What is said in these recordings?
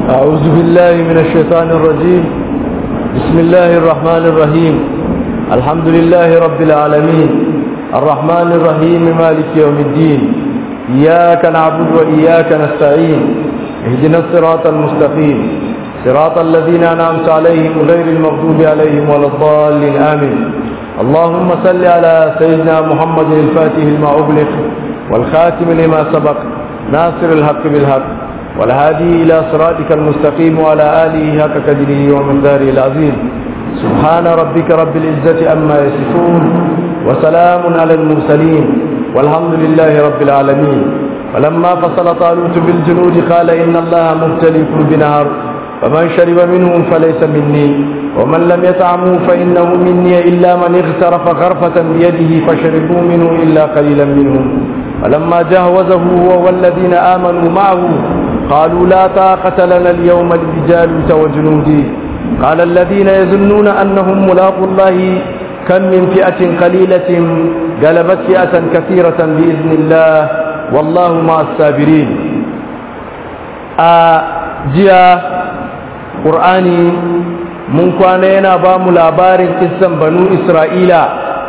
أعوذ بالله من الشيطان الرجيم بسم الله الرحمن الرحيم الحمد لله رب العالمين الرحمن الرحيم مالك يوم الدين إياك نعبد وإياك نستعين اهدنا الصراط المستقيم صراط الذين أنعمت عليهم غير المغضوب عليهم ولا الضالين آمين اللهم صل على سيدنا محمد الفاتح لما أغلق والخاتم لما سبق ناصر الحق بالحق والهادي إلى صراطك المستقيم وعلى آله حق قدره ومقداره العظيم سبحان ربك رب العزة أما يصفون وسلام على المرسلين والحمد لله رب العالمين فلما فصل طالوت بالجنود قال إن الله مبتليكم بنهر فمن شرب منهم فليس مني ومن لم يطعموا فإنه مني إلا من اغترف غرفة بيده فشربوا منه إلا قليلا منهم فلما جهوزه هو والذين آمنوا معه قالوا لا طاقة لنا اليوم بجالوت وجنوده قال الذين يظنون أنهم ملاقوا الله كم من فئة قليلة غلبت فئة كثيرة بإذن الله والله مع الصابرين جاء قرآني mun kwana yana ba mu labarin kissan banu isra'ila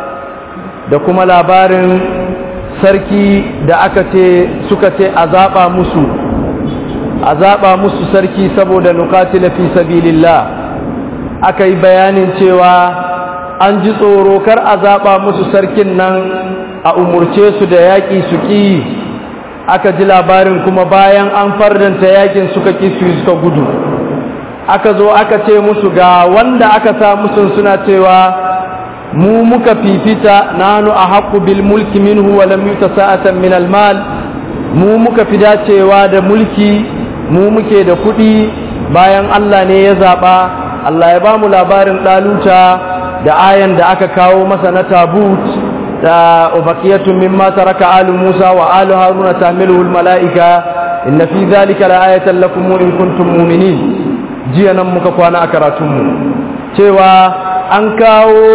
da kuma labarin sarki da aka ce suka ce a zaɓa musu a zaɓa musu sarki saboda nukatila fi sabilillah aka yi bayanin cewa an ji tsoro kar a zaɓa musu sarkin nan a umurce su da yaƙi su ƙi aka ji labarin kuma bayan an fardanta yaƙin suka ƙi su suka gudu aka zo aka ce musu ga wanda aka sa musu suna cewa mu muka fifita nanu a haƙu bil mulki minhu wa lam yuta sa'atan min al mal mu muka fi dacewa da mulki mu muke da kuɗi bayan Allah ne ya zaɓa Allah ya ba mu labarin ɗaluta da ayan da aka kawo masa na tabut da ubaqiyatun mimma taraka alu Musa wa alu Haruna tamiluhu al mala'ika inna fi dhalika la ayatan lakum in kuntum mu'minin jiya nan muka kwana a karatunmu cewa an kawo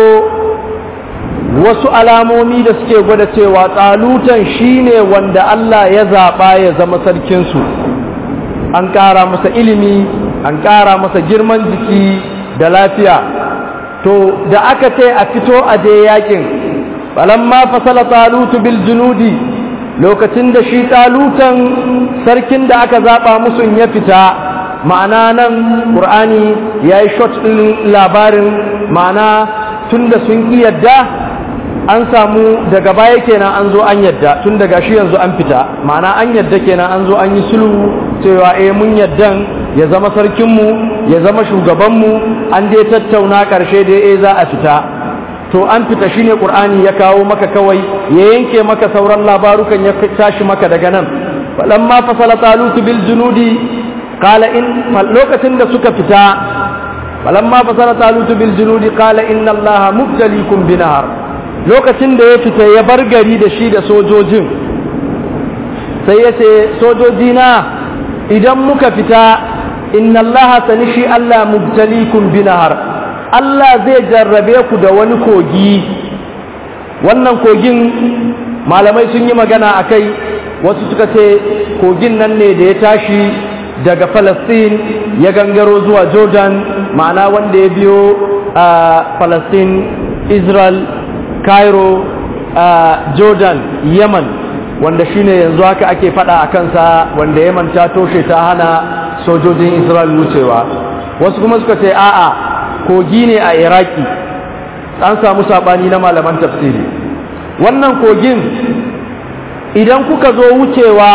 wasu alamomi da suke gwada cewa tsalutan shine wanda Allah ya zaɓa ya zama sarkinsu an ƙara masa ilimi an ƙara masa girman jiki da lafiya to da aka ce a fito a je yakin falamma fasala talutu bil junudi lokacin da shi talutan sarkin da aka zaɓa musu ya fita ma'ana nan ƙur'ani ya yi shot ɗin labarin ma'ana tun da sun ƙi yadda an samu daga baya kenan an zo an yadda tun daga shi yanzu an fita ma'ana an yadda kenan an zo an yi sulhu cewa eh mun yaddan ya zama sarkinmu ya zama shugabanmu an dai tattauna ƙarshe da eh za a fita to an fita shine ƙur'ani ya kawo maka kawai ya yanke maka sauran labarukan ya tashi maka daga nan falamma fasala talutu bil junudi qala in lokacin da suka fita falamma fasala talutu bil junudi qala inna allaha mubtaliikum binahar lokacin da ya fita ya bar gari da shi da sojojin sai ya ce sojoji na idan muka fita inna allaha sanishi allah mubtaliikum binahar Allah zai jarrabe ku da wani kogi wannan kogin malamai sun yi magana a kai wasu suka ce kogin nan ne da ya tashi daga Falastin ya gangaro zuwa Jordan ma'ana wanda ya biyo a Falastin Israel Cairo a Jordan Yemen wanda shine yanzu haka ake fada a kansa wanda Yemen ta toshe ta hana sojojin Israel wucewa wasu kuma suka ce a'a kogi ne a Iraki an samu sabani na malaman tafsiri wannan kogin idan kuka zo wucewa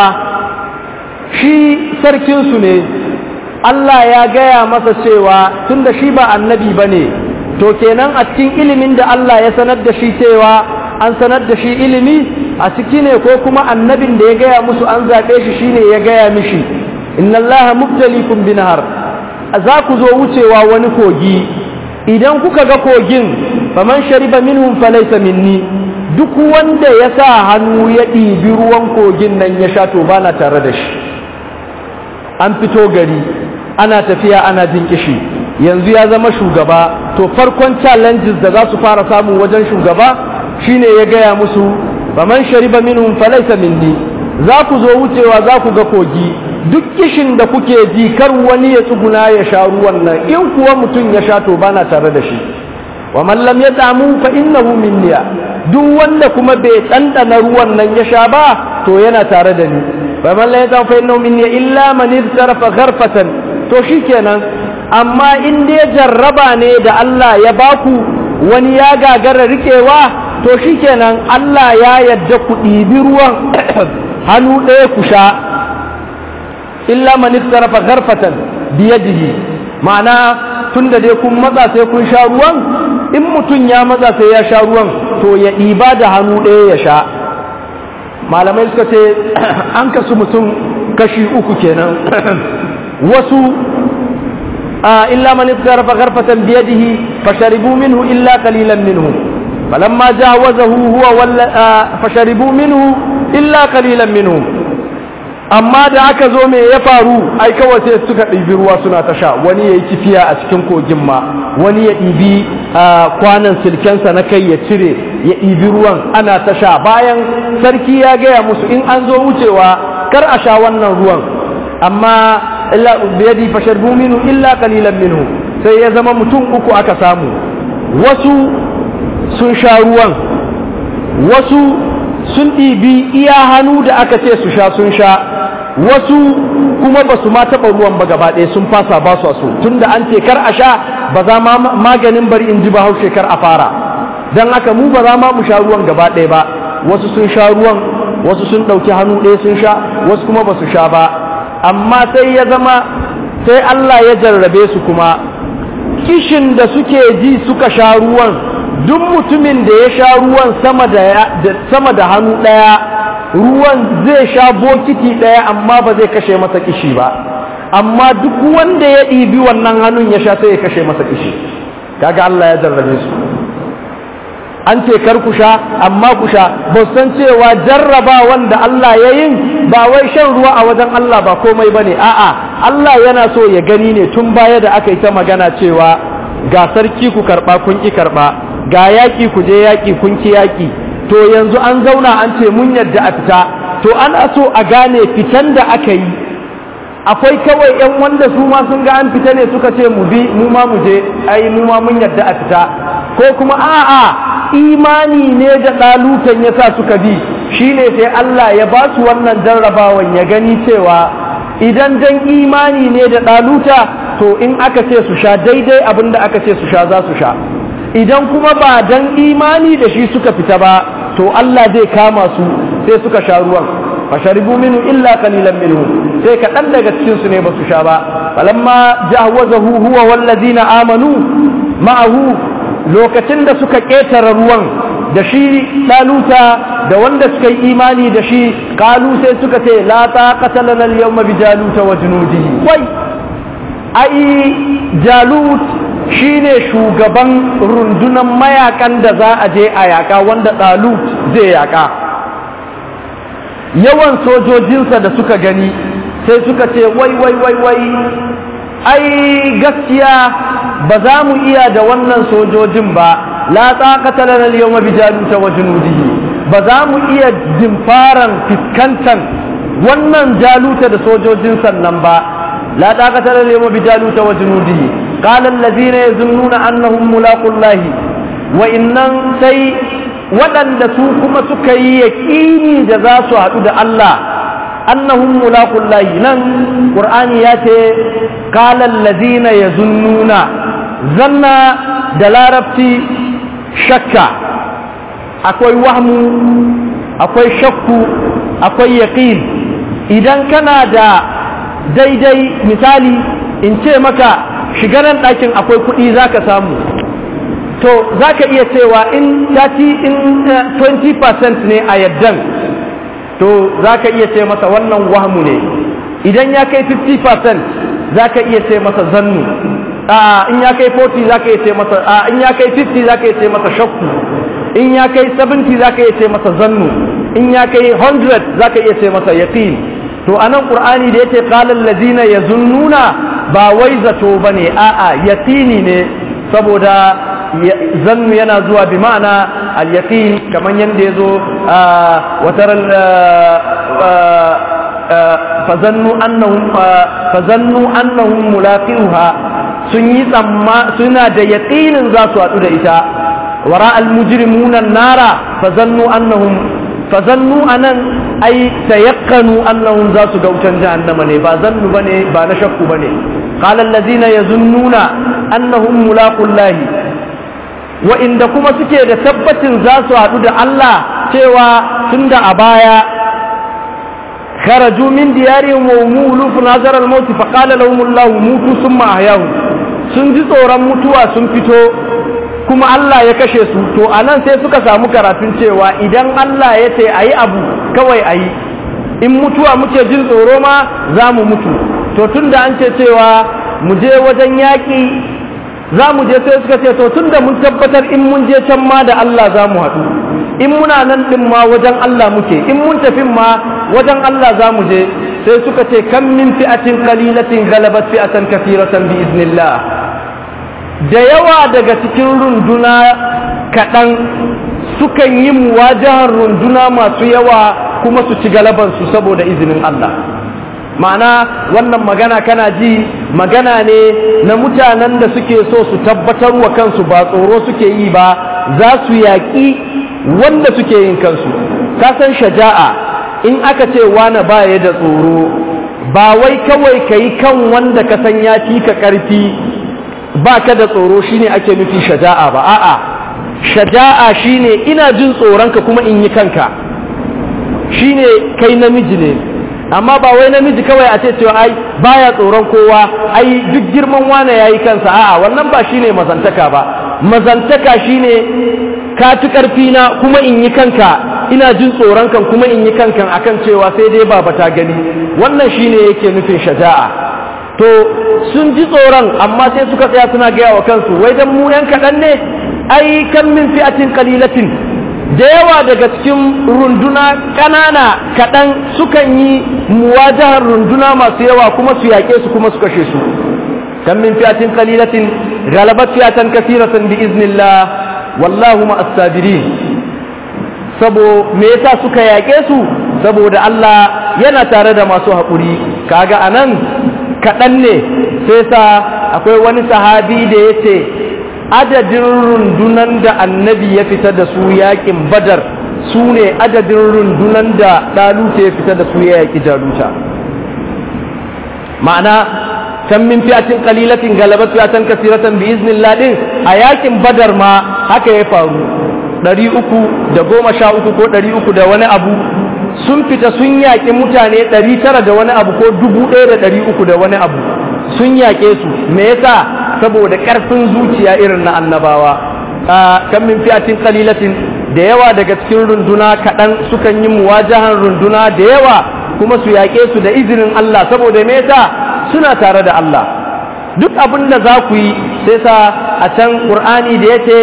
shi sarkinsu ne Allah ya gaya masa cewa tunda shi ba annabi ba ne to kenan a cikin ilimin da Allah ya sanar da shi cewa an sanar da shi ilimi a ciki ne ko kuma annabin da ya gaya musu an zaɓe shi shine ya gaya mishi inna Allah mubtalikum binahar za ku zo wucewa wani kogi idan kuka ga kogin faman shariba minhum falaysa minni duk wanda ya sa hannu ya ɗibi ruwan kogin nan ya sha to bana tare da shi an fito gari ana tafiya ana jin kishi yanzu ya zama shugaba to farkon challenges da za su fara samu wajen shugaba shine ya gaya musu faman shariba minhum falaysa minni za ku zo wucewa za ku ga kogi duk kishin da kuke ji kar wani ya tsuguna ya sha ruwan nan in kuwa mutum ya sha to bana tare da shi wa man lam yat'amu fa innahu minniya duk wanda kuma bai ɗanɗana ruwan nan ya sha ba to yana tare da ni wa man lam yat'amu fa innahu minniya illa man iftarafa gharfatan to shikenan amma in dai jarraba ne da Allah ya baku wani ya gagara rikewa to shikenan Allah ya yadda ku ɗibi ruwan hannu ɗaya ku sha illa man istarafa gharfatan biyadihi ma'ana tunda dai kun matsa sai kun sha ruwan in mutum ya matsa sai ya sha ruwan to ya ɗiba da hannu ɗaya ya sha malamai suka ce an kasu mutum kashi uku kenan wasu illa man istarafa gharfatan biyadihi fasharibu minhu illa qalilan minhu falamma jawazahu huwa walla fasharibu minhu illa qalilan minhu amma da aka zo me ya faru ai kawai sai suka ɗibi ruwa suna ta sha wani ya yi kifiya a cikin kogin ma wani ya ɗibi kwanan silkensa na kai ya cire ya ɗibi ruwan ana ta sha bayan sarki ya gaya musu in an zo wucewa kar a sha wannan ruwan amma illa biyadi fasharbu minhu illa qalilan minhu sai ya zama mutum uku aka samu wasu sun sha ruwan wasu sun ɗibi iya hannu da aka ce su sha sun sha wasu kuma ba su ma taɓa ruwan ba gaba ɗaya sun fasa ba su so tun da an ce kar a sha ba za ma maganin bari in ji ba haushe kar a fara don haka mu ba za ma mu sha ruwan gaba ɗaya ba wasu sun sha ruwan wasu sun ɗauki hannu ɗaya sun sha wasu kuma ba su sha ba amma sai ya zama sai Allah ya jarrabe su kuma kishin da suke ji suka sha ruwan duk mutumin da ya sha ruwan sama da sama da hannu ɗaya ruwan zai sha bokiti ɗaya amma ba zai kashe masa kishi ba amma duk wanda ya ɗibi wannan hannun ya sha sai ya kashe masa kishi kaga Allah ya jarrabe su an ce kar ku sha amma ku sha ba san cewa jarraba wanda Allah ya yin ba wai shan ruwa a wajen Allah ba komai bane a'a Allah yana so ya gani ne tun baya da aka yi ta magana cewa ga sarki ku karba kun ki karba ga yaƙi ku je yaƙi kun ki yaƙi to yanzu an zauna an ce mun yadda a fita to ana so a gane fitan da aka yi akwai kawai yan wanda su ma sun ga an fita ne suka ce mu bi mu ma mu je ai mu ma mun yadda a fita ko kuma a'a imani ne da ɗalutan ya sa suka bi shine sai Allah ya ba su wannan jarrabawan ya gani cewa idan dan imani ne da ɗaluta to in aka ce su sha daidai abin da aka ce su sha za su sha idan kuma ba dan imani da shi suka fita ba to Allah zai kama su sai suka sha ruwan fasharibu minhu illa qalilan minhu sai kaɗan daga cikin su ne ba su sha ba falamma jawazahu huwa wallazina amanu ma'ahu lokacin da suka ƙetare ruwan da shi ɗaluta da wanda suka yi imani da shi kalu sai suka ce la taqata lana al-yawma bi jaluta wa junudihi wai ai jalut shine shugaban rundunan mayakan da za a je a yaka wanda ɗalut zai yaka yawan sojojinsa da suka gani sai suka ce wai wai wai wai ai gaskiya ba za mu iya da wannan sojojin ba la taqata lana al-yawma bi jaluta wa junudihi ba za mu iya dimfaran fiskantan wannan jaluta da sojojin sannan ba la taqata lana al-yawma bi jaluta wa junudihi qala allazina yazunnuna annahum mulaqullahi wa innan sai waɗanda su kuma suka yi yaƙini da za su haɗu da Allah annahum mulaqullahi nan qur'ani ya ce qala allazina yazunnuna zanna da larabci shakka akwai wahmu akwai shakku akwai yaqin idan kana da daidai misali in ce maka shigaran ɗakin akwai kuɗi zaka samu to zaka iya cewa in 30 in 20% ne a yaddan to zaka iya ce masa wannan wahmu ne idan ya kai 50% zaka iya ce masa zannu in ya kai 40 zaka iya ce masa in ya kai 50 zaka iya ce masa shakku in ya kai 70 zaka iya ce masa zannu in ya kai 100 zaka iya ce masa yaqin to anan qur'ani da yace qala allazina yazunnuna ba wai zato bane a'a yaqini ne saboda zannu yana zuwa bi ma'ana al-yaqin kaman yanda yazo wa taral fazannu annahum fazannu annahum mulaqiha sun yi tsamma suna da yaqinin za su haɗu da ita wara almujrimuna nara fazannu annahum fazannu anan ai tayakkanu annahum za su ga wutan jahannama ne ba zannu bane ba na shakku bane qala allazina yazunnuna annahum mulaqullahi wa inda kuma suke da tabbacin za su haɗu da Allah cewa tunda a baya kharaju min diyarihim wa umulu nazar al-maut fa qala lahum Allah mutu thumma ahyahum sun ji tsoron mutuwa sun fito kuma Allah ya kashe su to anan sai suka samu karatun cewa idan Allah ya ce ayi abu kawai ayi in mutuwa muke jin tsoro ma za mu mutu to tunda an ce cewa mu je wajen yaƙi za mu je sai suka ce to tunda mun tabbatar in mun je can ma da Allah za mu haɗu in muna nan ɗin ma wajen Allah muke in mun tafi ma wajen Allah za mu je sai suka ce kan min fi'atin qalilatin galabat fi'atan kathiratan bi iznillah da yawa daga cikin runduna kaɗan sukan yi muwajahar runduna masu yawa kuma su ci galabansu saboda izinin Allah ma'ana wannan magana kana ji magana ne na mutanen da suke so su tabbatar wa kansu ba tsoro suke yi ba za su yaƙi wanda suke yin kansu kasan shaja'a in aka ce wane ba ya da tsoro ba wai kawai ka yi kan wanda ka san ya fi ka ƙarfi ba ka da tsoro shine ake nufi shaja'a ba a'a shaja'a shine ina jin tsoronka kuma in yi kanka shine kai namiji ne amma ba wai namiji kawai a ce cewa ai baya tsoron kowa ai duk girman wane yayi kansa a'a wannan ba shine mazantaka ba mazantaka shine ka ci karfi na kuma in yi kanka ina jin tsoron kan kuma in yi kankan akan cewa sai dai baba ta gani wannan shine yake nufin shaja'a to sun ji tsoron amma sai suka tsaya suna gaya wa kansu wai dan mu yan kaɗan ne ai kan min fi'atin qalilatin da yawa daga cikin runduna ƙanana kaɗan sukan yi muwajahar runduna masu yawa kuma su yaƙe su kuma su kashe su kan min fi'atin qalilatin galabat fi'atan kathiratan bi iznillah wallahu ma as-sabirin sabo me yasa suka yaƙe su saboda Allah yana tare da masu haƙuri kaga anan kaɗan ne sai sa akwai wani sahabi da ya ce adadin rundunan da annabi ya fita da su yaƙin badar su ne adadin rundunan da ɗaluta ya fita da su ya yaƙi jaluta ma'ana kan min fiyatin qalilatin galabat fiyatan kasiratan bi iznillah din a yaƙin badar ma haka ya faru ɗari uku da goma sha uku ko ɗari uku da wani abu sun fita sun yaƙi mutane ɗari tara da wani abu ko dubu ɗaya da ɗari uku da wani abu sun yaƙe su me yasa saboda ƙarfin zuciya irin na annabawa kan min fi'atin qalilatin da yawa daga cikin runduna kaɗan sukan yi muwajahan runduna da yawa kuma su yaƙe su da izinin Allah saboda me yasa suna tare da Allah duk abin da za ku yi sai sa a can Qur'ani da yace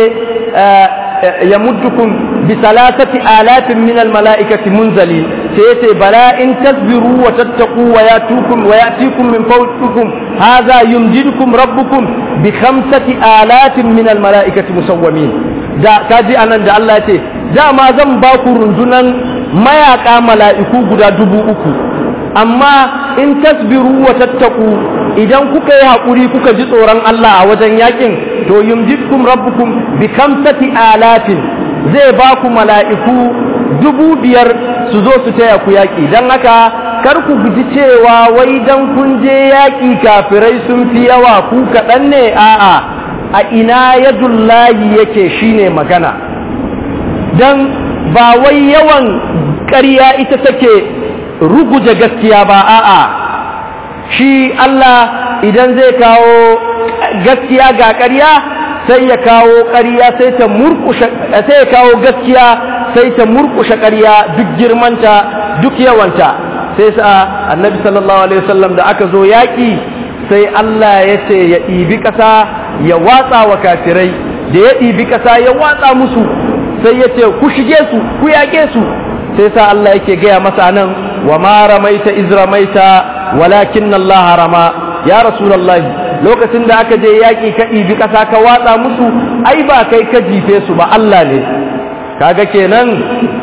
يمدكم بثلاثة آلاف من الملائكة منزلين سيتي بلا إن تصبروا وتتقوا وياتوكم ويأتيكم من فوقكم هذا يمجدكم ربكم بخمسة آلاف من الملائكة مسومين دا كاجي أنا دا الله يتي دا ما زن باكو رنجنا ما يقع ملائكو قدا دبو أكو أما إن تصبروا وتتقوا idan kuka yi haƙuri kuka ji tsoron Allah a wajen yakin to yumjidkum rabbukum bi kamsati alatin zai ba ku mala'iku dubu biyar su zo su taya ku yaƙi don haka kar ku guji cewa wai dan kun je yaƙi kafirai sun fi yawa ku kaɗan ne a'a a ina yadullahi yake shine magana don ba wai yawan ƙarya ita take ruguje gaskiya ba a'a shi Allah idan zai kawo gaskiya ga ƙarya sai ya kawo ƙarya sai ta murkushe sai ya kawo gaskiya sai ta murkushe ƙarya duk girmanta duk yawanta sai sa annabi sallallahu alaihi wasallam da aka zo yaƙi sai Allah ya ce ya ɗibi ƙasa ya watsa wa kafirai da ya ɗibi ƙasa ya watsa musu sai ya ce ku shige su ku yaƙe su sai sa Allah yake gaya masa nan wa ma ramaita iz ramaita walakin Allah rama ya rasulullahi lokacin da aka je yaƙi ka ɗibi ƙasa ka watsa musu ai ba kai ka jife su ba Allah ne kaga kenan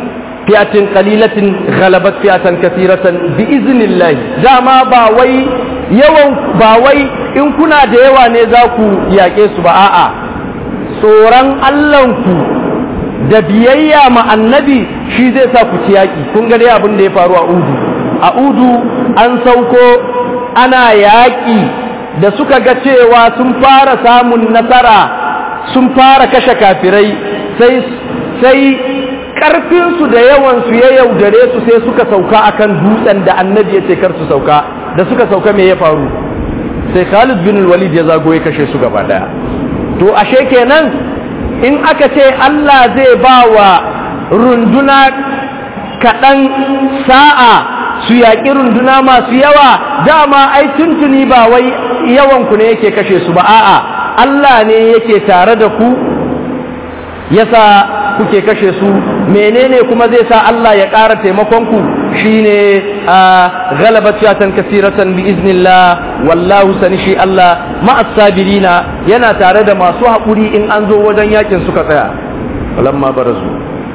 fi'atin qalilatin ghalabat fi'atan kathiratan bi iznillahi dama ba wai yawan ba wai in kuna da yawa ne za ku yaƙe su ba a'a tsoron Allahnku da biyayya ma annabi shi zai sa ku ci yaƙi kun ga dai abin da ya faru a udu a udu an sauko ana yaƙi da suka ga cewa sun fara samun nasara sun fara kashe kafirai sai sai ƙarfinsu da yawansu ya yaudare su sai suka sauka akan dutsen da annabi ya ce kar su sauka da suka sauka me ya faru sai Khalid bin Walid ya zago ya kashe su gaba daya to ashe kenan in aka ce Allah zai ba wa runduna kaɗan sa'a su yaƙi runduna masu yawa dama ai tuntuni ba wai yawanku ne yake kashe su ba a'a Allah ne yake tare da ku yasa kuke kashe su menene kuma zai sa Allah ya ƙara taimakonku shine a galabat shatan kasiratan bi iznillah wallahu sani shi Allah ma'as sabirina yana tare da masu haƙuri in an zo wajen yakin suka tsaya walamma barazu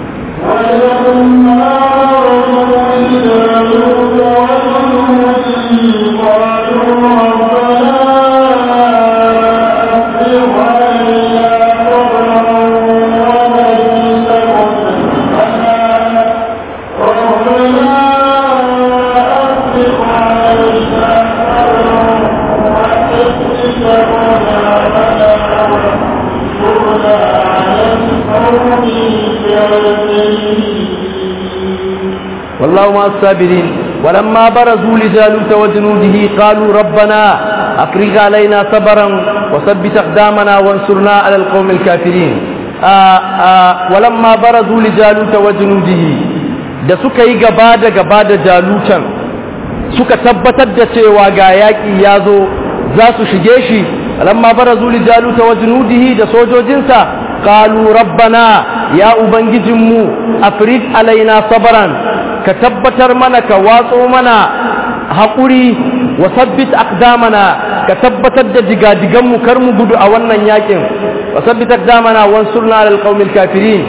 والله مع الصابرين ولما برزوا لجالوت وجنوده قالوا ربنا أفرغ علينا صبرا وثبت أقدامنا وانصرنا على القوم الكافرين آآ آآ ولما برزوا لجالوت وجنوده da suka yi gaba da gaba da jalutan suka tabbatar da cewa ga yaƙi ya zo za su shige shi lamma barazu li jaluta wa junudihi da sojojinsa qalu rabbana ya ubangijinmu afrid alaina sabran ka tabbatar mana ka watso mana haƙuri wa sabbit aqdamana ka tabbatar da digadiganmu kar mu gudu a wannan yakin wa sabbit aqdamana wansurna alal qaumil kafirin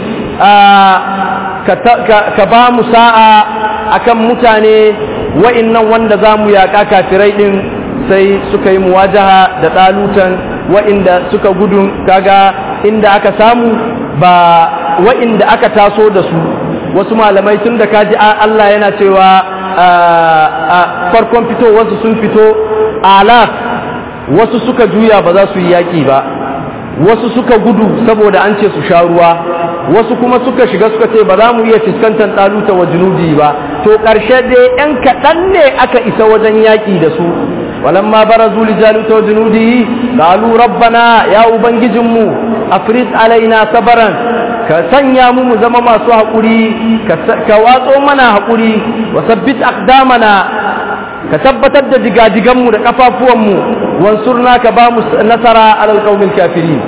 ka ba mu sa'a akan mutane wa'innan wanda za mu yaƙa kafirai ɗin sai suka yi muwajaha da ɗalutan wa'inda suka gudu kaga inda aka samu ba wa'inda aka taso da su wasu malamai tun da kaji Allah yana cewa a farkon fito wasu sun fito alaf wasu suka juya ba za su yi yaƙi ba wasu suka gudu saboda an ce su sha ruwa wasu kuma suka shiga suka ce ba za mu iya fuskantar ɗaluta wa junudi ba to ƙarshe dai ‘yan kaɗan ne aka isa wajen yaƙi da su walamma barazu li jaluta wa junudihi qalu rabbana ya ubangijinmu afrid alaina sabaran ka sanya mu mu zama masu haƙuri ka watso mana haƙuri wa sabbit aqdamana ka tabbatar da digadiganmu da kafafuwanmu wansurna ka ba mu nasara alal qaumil kafirin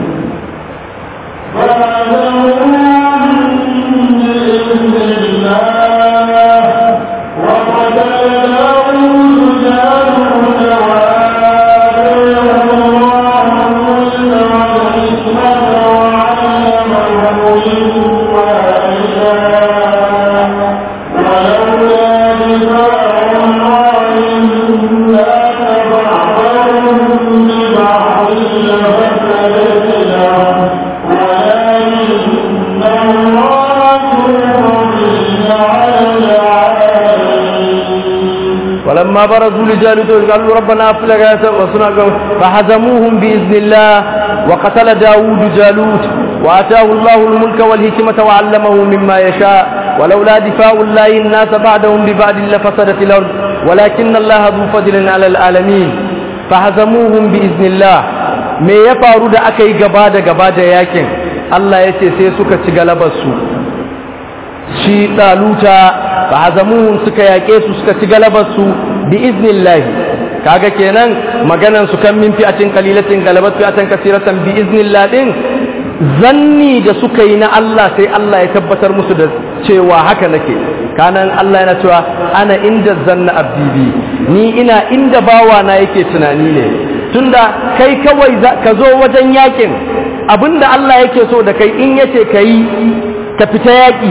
فلما برزوا لجالوت قالوا ربنا افلق وصنع فهزموهم بإذن الله وقتل داود جالوت وآتاه الله الملك والحكمة وعلمه مما يشاء ولولا دفاع الله الناس بعدهم ببعد لفسدت الأرض ولكن الله ذو فضل على العالمين فهزموهم بإذن الله me ya faru da aka yi gaba da gaba da yakin Allah ya ce sai suka ci galabarsu shi ɗaluta fa hazamuhum suka yaƙe su suka ci galabarsu bi iznillahi kaga kenan maganan su kan min fi'atin qalilatin galabat fi'atan kasiratan bi iznillah din zanni da suka yi na Allah sai Allah ya tabbatar musu da cewa haka nake kanan Allah yana cewa ana inda zanna abdi ni ina inda bawa na yake tunani ne tunda kai kawai ka zo wajen yakin abinda Allah yake so da kai in yace kai ka fita yaki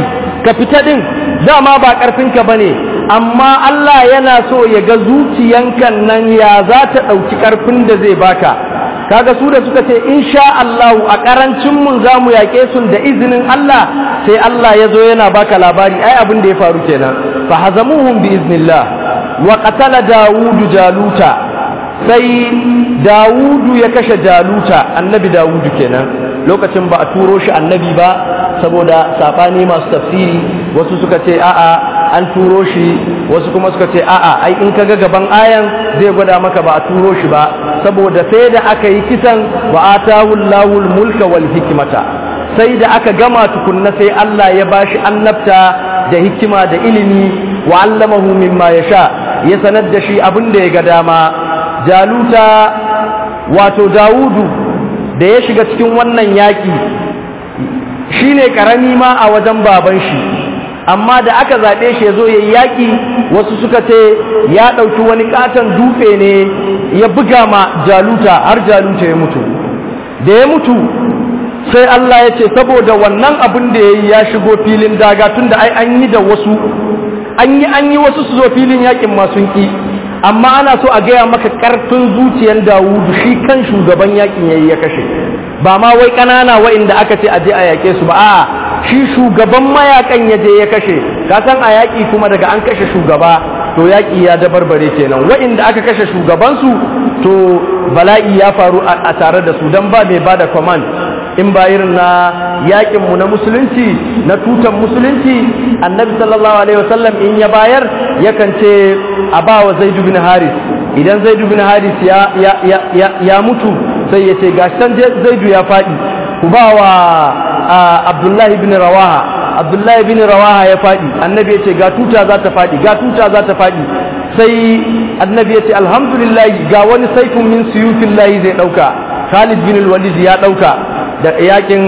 ka fita din dama ba ƙarfinka ba ne amma Allah yana so ya ga zuciyankan nan ya za ta ɗauki ƙarfin da zai baka kaga su da suka ce insha Allah a ƙarancin mun za mu yaƙe su da izinin Allah sai Allah ya zo yana baka labari ai abin da ya faru kenan fa hazamuhum bi iznillah wa qatala dawudu jaluta sai dawudu ya kashe jaluta annabi dawudu kenan lokacin ba a turo shi annabi ba saboda sabani masu tafsiri wasu suka ce a'a an turo shi wasu kuma suka ce a'a ai in kaga gaban ayan zai gwada maka ba a turo shi ba saboda sai da aka yi kisan wa atahu Allahul mulka wal hikmata sai da aka gama tukunna sai Allah ya bashi annabta da hikima da ilimi wa allamahu mimma yasha ya sanar da shi abin da ya ga dama jaluta wato Dawudu da ya shiga cikin wannan yaki shine karami ma a wajen baban shi amma da aka zaɓe shi ya zo ya yi yaƙi wasu suka ce ya ɗauki wani ƙaton dutse ne ya buga ma jaluta har jaluta ya mutu da ya mutu sai Allah ya ce saboda wannan abin da ya yi ya shigo filin daga tun da ai an yi da wasu an yi an yi wasu su zo filin yaƙin masu ƙi amma ana so a gaya maka ƙarfin zuciyar dawudu shi kan shugaban yaƙin ya yi ya kashe ba ma wai ƙanana wa'inda aka ce a je a yaƙe su ba a'a shi shugaban mayakan ya je ya kashe ka san a yaƙi kuma daga an kashe shugaba to yaƙi ya dabarbare kenan wa'inda aka kashe shugabansu to bala'i ya faru a tare da su don ba mai ba da command in ba irin na yaƙinmu na musulunci na tutan musulunci annabi sallallahu alaihi wasallam in ya bayar yakan ce a ba wa zaidu bin haris idan zaidu bin haris ya, ya, ya, ya, ya mutu sai ya ce gashin zaidu ya faɗi ku ba wa abdullahi bin rawaha abdullahi bin rawaha ya faɗi annabi ya ce ga tuta za ta faɗi ga tuta za ta faɗi sai annabi ya ce alhamdulillah ga wani saifin min suyufin layi zai ɗauka khalid bin walid ya ɗauka da yakin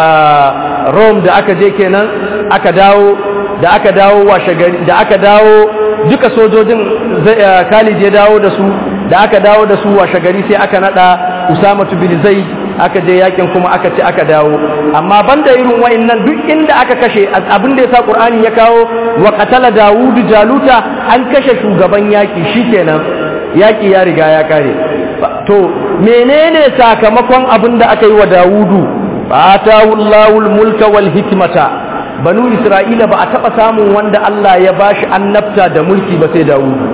rome da aka je kenan aka dawo da aka dawo washe gari da aka dawo duka sojojin khalid ya dawo da su da aka dawo da su washe gari sai aka nada usama bin zaid aka je yakin kuma aka ci aka dawo amma banda irin wa'annan duk inda aka kashe abin da yasa qur'ani ya kawo wa qatala dawudu jaluta an kashe shugaban yaki shikenan yaki ya riga ya kare to menene sakamakon abin da aka yi wa dawudu atahu allahul mulka wal hikmata banu isra'ila ba a taba samun wanda Allah ya bashi annabta da mulki ba sai dawudu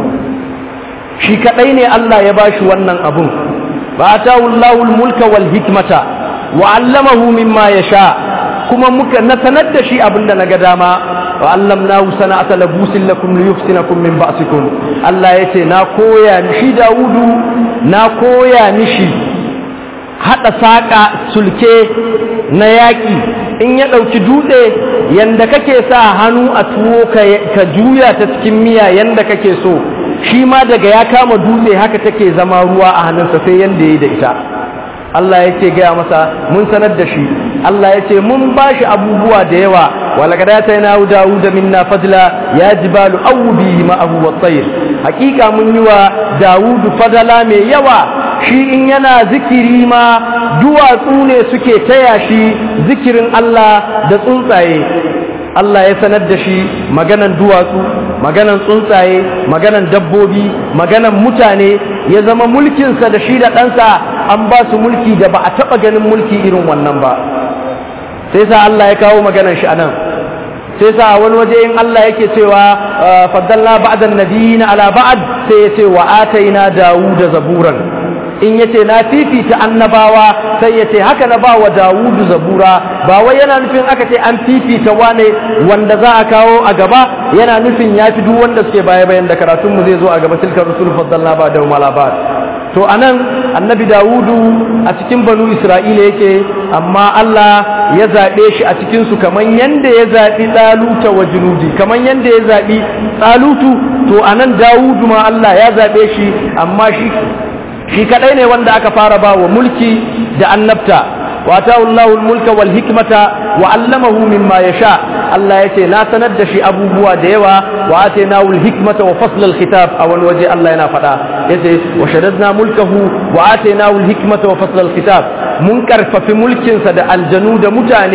shi kadai ne Allah ya bashi wannan abun فآتاه الله الملك والحكمة وعلمه مما يشاء كما مك نتند شيء أبن نقداما وعلمناه صنعة لبوس لكم ليحسنكم من بأسكم الله يتي ناكويا نشي داود ناكويا نشي haɗa saƙa sulke na yaƙi in ya ɗauki dutse yanda kake sa hannu a tuwo ka juya ta cikin miya yanda kake so shi ma daga ya kama dutse haka take zama ruwa a hannunsa sai yanda ya yi da ita Allah yake gaya masa mun sanar da shi Allah yace mun bashi abubuwa da yawa walaqad atayna dawuda minna fadla ya jibalu awbi ma'ahu wat-tayr hakika mun yi wa dawudu fadala mai yawa shi in yana zikiri ma duwatsu ne suke taya shi zikirin Allah da tsuntsaye Allah ya sanar da shi maganan duwatsu maganan tsuntsaye maganan dabbobi maganan mutane ya zama mulkinsa da shi da ɗansa an ba su mulki da ba a taɓa ganin mulki irin wannan ba sai sa Allah ya kawo maganan shi anan sai sa wani waje in Allah yake cewa faddalla ba'dan nabiyina ala ba'd sai ya ce wa ataina dawuda zaburan in yace na fifita annabawa sai yace haka na ba wa Dawudu zabura ba wai yana nufin aka ce an fifita wane wanda za a kawo a gaba yana nufin ya fi duk wanda suke baya bayan da karatun mu zai zo a gaba tilkar rusul faddalna ba da malabat to anan annabi Dawudu a cikin banu Isra'ila yake amma Allah ya zabe shi a cikin su kaman yanda ya zabi Taluta wa Junudi kaman yanda ya zabi Talutu to anan Dawudu ma Allah ya zabe shi amma shi shi kadai ne wanda aka fara ba wa mulki da annabta wa ta'u Allahu mulka wal hikmata wa 'allamahu mimma yasha Allah yace na sanar da shi abubuwa da yawa wa atainahu al hikmata wa fasl al khitab a wani waje Allah yana faɗa yace wa shaddadna mulkahu wa atainahu al hikmata wa fasl al khitab mun karfafi mulkin sa da aljanu da mutane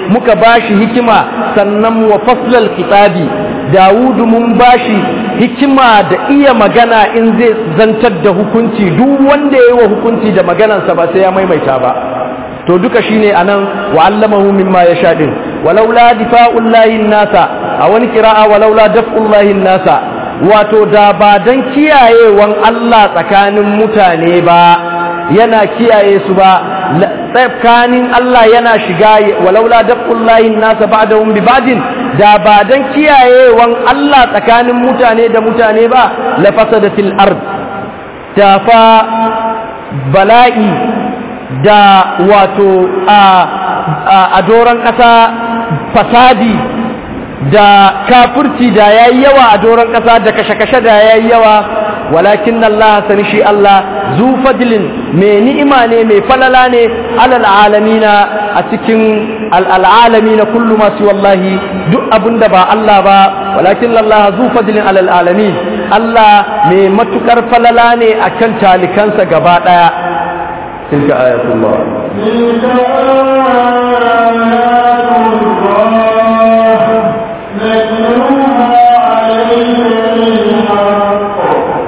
muka bashi hikima sannan wa faslal kitabi dawudu mun bashi hikima da iya magana in zai zantar da hukunci duk wanda ya yi wa hukunci da maganansa ba sai ya maimaita ba to duka shine anan wa allamahu mimma yasha din walaula difa'ullahi nasa a wani kira'a walaula daf'ullahi nasa wato da ba dan kiyayewan Allah tsakanin mutane ba yana kiyaye su ba tsakanin Allah yana shiga walaula daf'ullahi nasa ba'dahum bi ba'din da ba dan kiyayewan Allah tsakanin mutane da mutane ba la fasadatil ard da fa bala'i da wato a doron ƙasa fasadi da kafurci da ya yi yawa a doron ƙasa da kashe-kashe da ya yi yawa walakin Allah sani shi Allah zu fadilin mai ni'ima ne mai falala ne alal alamina a cikin al'alamina kullu masu wallahi duk abin da ba Allah ba walakin Allah zu fadilin alal alamin Allah mai matukar falala ne akan talikansa gaba ɗaya تلك آيات الله تلك آيات الله نتلوها عليك بالحق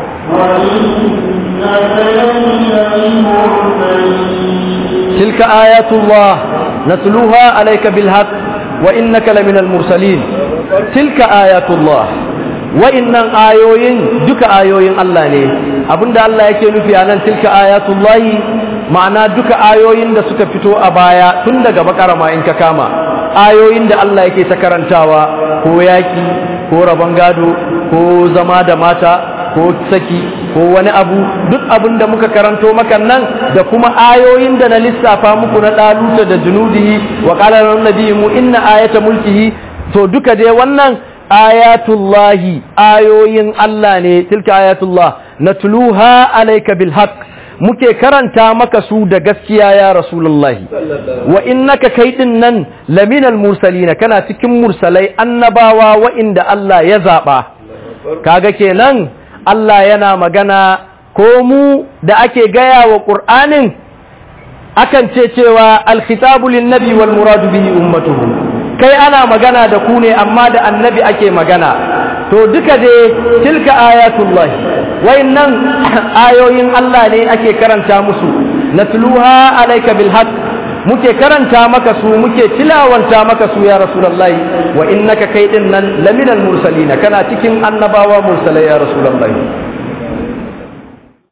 وإنك لمن المرسلين تلك آيات الله نتلوها عليك بالحق وإنك لمن المرسلين تلك آيات الله wa'innan ayoyin duka ayoyin Allah ne abinda Allah yake nufi a nan tilka ayatullahi ma'ana duka ayoyin da suka fito a baya tun daga bakara ma in ka kama ayoyin da Allah yake ta karantawa ko yaki ko rabon gado ko zama da mata ko saki ko wani abu duk abin da muka karanto maka nan da kuma ayoyin da na lissafa muku na daluta da junudihi wa qala nabiyyu inna ayata mulkihi to duka dai wannan ayatullahi ayoyin Allah ne tilka ayatullah natluha alayka bil haqq muke karanta maka su da gaskiya ya rasulullahi wa innaka kai din nan laminal mursalina kana cikin mursalai annabawa wa'inda Allah ya zaba kaga kenan Allah yana magana ko mu da ake gaya wa Qur'anin akan ce cewa al-khitabu lin-nabi wal muradu bihi ummatuhu kai ana magana da ku ne amma da annabi ake magana to duka dai tilka ayatullahi wayannan ayoyin Allah ne ake karanta musu natluha alayka bil haqq muke karanta maka su muke tilawanta maka su ya rasulullahi wa innaka kai din nan laminal mursalina kana cikin annabawa mursalai ya rasulullahi